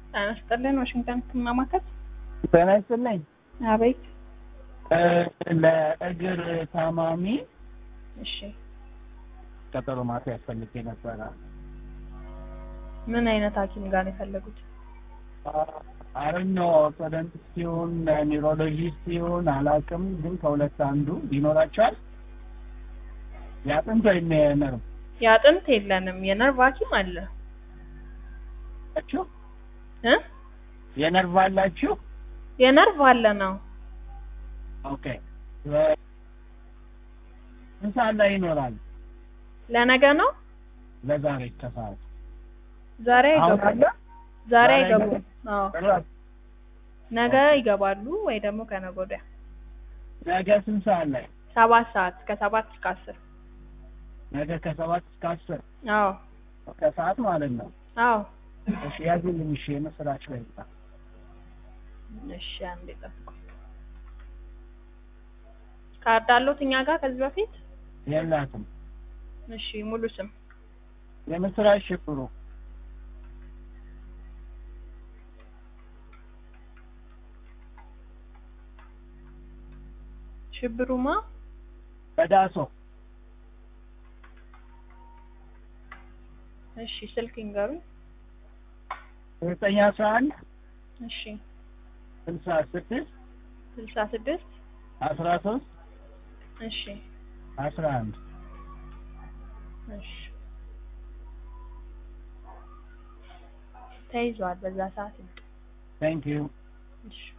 ጤና ይስጥልን። ዋሽንግተን ህክምና ማዕከል። ጤና ይስጥልኝ። አቤት። ለእግር ታማሚ እሺ፣ ቀጠሮ ማስያዝ ፈልጌ ነበረ። ምን አይነት ሐኪም ጋር ነው የፈለጉት? አረኞ ኦርቶዶንቲስት ሲሆን ኒውሮሎጂስት ሲሆን አላውቅም፣ ግን ከሁለት አንዱ ይኖራቸዋል። የአጥንት ወይም የነርቭ የአጥንት የለንም። የነርቭ ሐኪም አለ አላችሁ? እ የነርቭ አላችሁ? የነርቭ አለ ነው። ኦኬ። ስንት ሰዓት ላይ ይኖራል? ለነገ ነው። ለዛሬ ከሰዓት ዛሬ አሁን አይገቡም። አለ? ዛሬ ዛሬ አይገቡም። አዎ ጭራሽ ነገ ይገባሉ ወይ ደግሞ ከነገ ወዲያ ነገ ስንት ሰዓት ላይ? ሰባት ሰዓት ከሰባት እስከ አስር ነገ ከሰባት እስከ አስር አዎ ከሰዓት ማለት ነው። አዎ እሺ ያዙልኝ። እሺ የምስራች ላይ ይጣ እሺ አንዴ ጠብቁ። ካርድ አለዎት እኛ ጋር ከዚህ በፊት? የላትም። እሺ ሙሉ ስም የምስራች ሽብሩ ሽብሩማ በዳሶ እሺ ስልክ ይንገሩኝ። ዘጠኝ አስራ አንድ እሺ ስልሳ ስድስት ስልሳ ስድስት አስራ ሶስት እሺ አስራ አንድ እሺ ተይዟል። በዛ ሰዓት ይምጡ። ታንክ ዩ እሺ